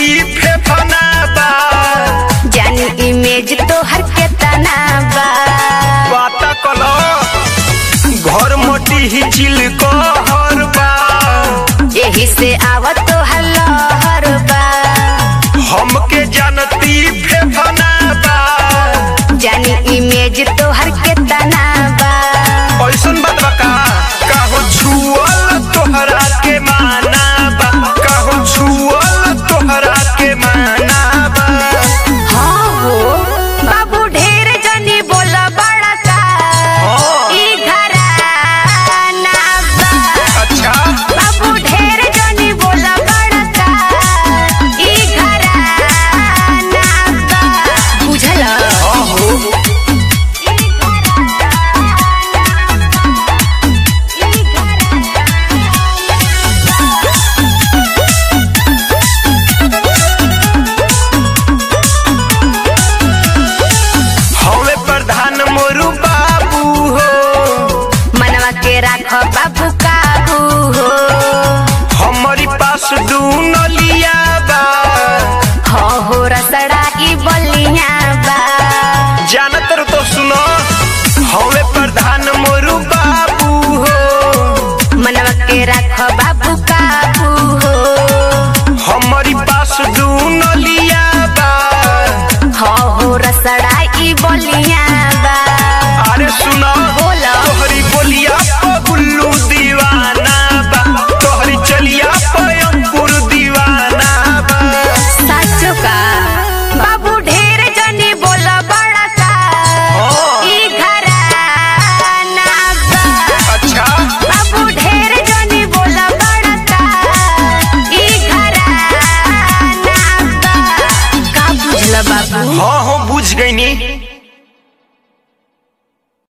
जानती फेफना बा जानी इमेज तो हर के तना बा बाता कलो घर मोटी ही चिल कहर बा यही से आवत तो हल्लहर बा हमके जानती फेफना बा जानी इमेज तो हर के तना बा ऐसन बात बा का काहो छुअल तोहरा के माना बा काहो छुअल तोहरा के माना बा हाँ हो बाबू ढेर जनी बोला बड़ा का हाँ। ई घराना बा अच्छा बाबू ढेर जनी बोला बड़ा का ई घराना बा बुझल आहो ई हवे प्रधान मोरू बाबू हो मनवा के राख बाबू काबू हो हमारी पास दू नलिया बा हो हो रसड़ा ई बलिया बा जानत रहो तो सुनो हवे प्रधान मोरू बाबू हो मनवा के राख बाबू काबू हो हमारी पास दू नलिया बा हो हो रसड़ा ई बलिया